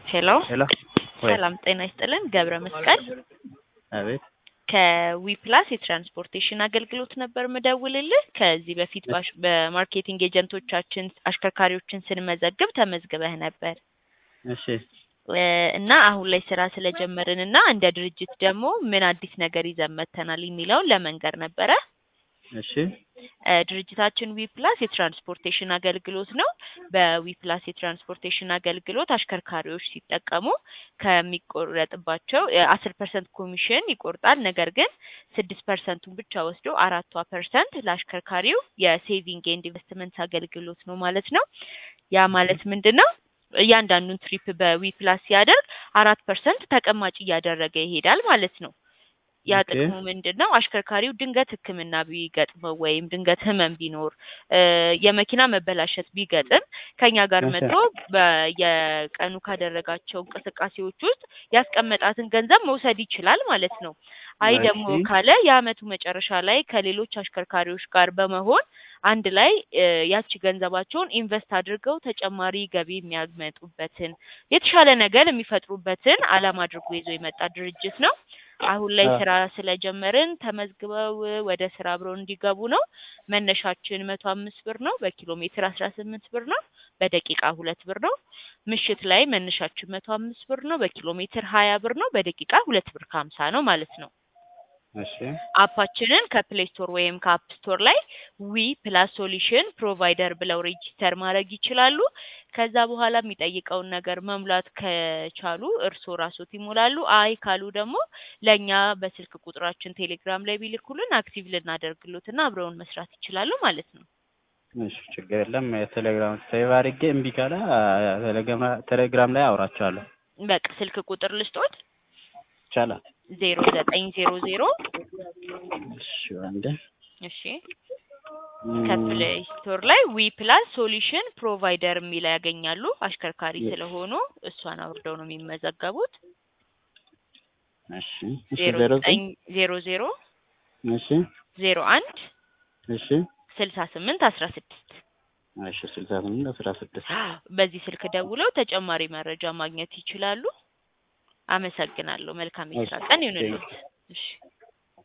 ሄሎ ሄሎ ወይ ሰላም ጤና ይስጥልን። ገብረ መስቀል አቤት ከዊፕላስ የትራንስፖርቴሽን አገልግሎት ነበር ምደውልልህ። ከዚህ በፊት ባሽ- በማርኬቲንግ ኤጀንቶቻችን አሽከርካሪዎችን ስንመዘግብ ተመዝግበህ ነበር እሺ እ እና አሁን ላይ ስራ ስለጀመርን እና እንደ ድርጅት ደግሞ ምን አዲስ ነገር ይዘን መጥተናል የሚለውን ለመንገር ነበረ። እሺ እ ድርጅታችን ዊፕላስ የትራንስፖርቴሽን አገልግሎት ነው። በዊፕላስ የትራንስፖርቴሽን አገልግሎት አሽከርካሪዎች ሲጠቀሙ ከሚቆረጥባቸው አስር ፐርሰንት ኮሚሽን ይቆርጣል። ነገር ግን ስድስት ፐርሰንቱን ብቻ ወስዶ አራቷ ፐርሰንት ለአሽከርካሪው የሴቪንግ ኤንድ ኢንቨስትመንት አገልግሎት ነው ማለት ነው። ያ ማለት ምንድን ነው? እያንዳንዱን ትሪፕ በዊፕላስ ሲያደርግ አራት ፐርሰንት ተቀማጭ እያደረገ ይሄዳል ማለት ነው። ያ ኦኬ። ጥቅሙ ምንድን ነው? አሽከርካሪው ድንገት ሕክምና ቢገጥመው ወይም ድንገት ህመም ቢኖር እ የመኪና መበላሸት ቢገጥም ከኛ ጋር እሺ። መጥቶ በየቀኑ ካደረጋቸው እንቅስቃሴዎች ውስጥ ያስቀመጣትን ገንዘብ መውሰድ ይችላል ማለት ነው። አይ ደግሞ እሺ። ካለ የአመቱ መጨረሻ ላይ ከሌሎች አሽከርካሪዎች ጋር በመሆን አንድ ላይ እ ያቺ ገንዘባቸውን ኢንቨስት አድርገው ተጨማሪ ገቢ የሚያመጡበትን የተሻለ ነገር የሚፈጥሩበትን አላማ አድርጎ ይዞ የመጣ ድርጅት ነው። አሁን ላይ አ- ስራ ስለጀመርን ተመዝግበው ወደ ስራ አብረው እንዲገቡ ነው። መነሻችን መቶ አምስት ብር ነው። በኪሎ ሜትር አስራ ስምንት ብር ነው። በደቂቃ ሁለት ብር ነው። ምሽት ላይ መነሻችን መቶ አምስት ብር ነው። በኪሎ ሜትር ሀያ ብር ነው። በደቂቃ ሁለት ብር ከሀምሳ ነው ማለት ነው። እሺ አፓችንን ከፕሌይ ስቶር ወይም ከአፕ ስቶር ላይ ዊ ፕላስ ሶሉሽን ፕሮቫይደር ብለው ሬጂስተር ማድረግ ይችላሉ። ከዛ በኋላ የሚጠይቀውን ነገር መሙላት ከቻሉ እርስዎ ራስዎት ይሞላሉ። አይ ካሉ ደግሞ ለእኛ በስልክ ቁጥራችን ቴሌግራም ላይ ቢልኩልን አክቲቭ ልናደርግሎትና አብረውን መስራት ይችላሉ ማለት ነው። እሺ ችግር የለም የቴሌግራም ሴቭ አድርጌ እምቢ ካለ አ- ቴሌግራም ቴሌግራም ላይ አውራቸዋለሁ በቃ ስልክ ቁጥር ልስጦት ይቻላል ዜሮ ዘጠኝ ዜሮ ዜሮ እሺ አንዴ እሺ እም፣ ከፕሌይ ስቶር ላይ ዊ ፕላስ ሶሉሽን ፕሮቫይደር የሚል ያገኛሉ። አሽከርካሪ የ- ስለሆኑ እሷን አውርደው ነው የሚመዘገቡት። እሺ እሺ ዜሮ ዜሮ ዘጠኝ ዜሮ ዜሮ እሺ ዜሮ አንድ እሺ ስልሳ ስምንት አስራ ስድስት እሺ ስልሳ ስምንት አስራ ስድስት በዚህ ስልክ ደውለው ተጨማሪ መረጃ ማግኘት ይችላሉ። አመሰግናለሁ። መልካም የስራ እሺ ቀን ቴንክ ይሁንልዎት። እሺ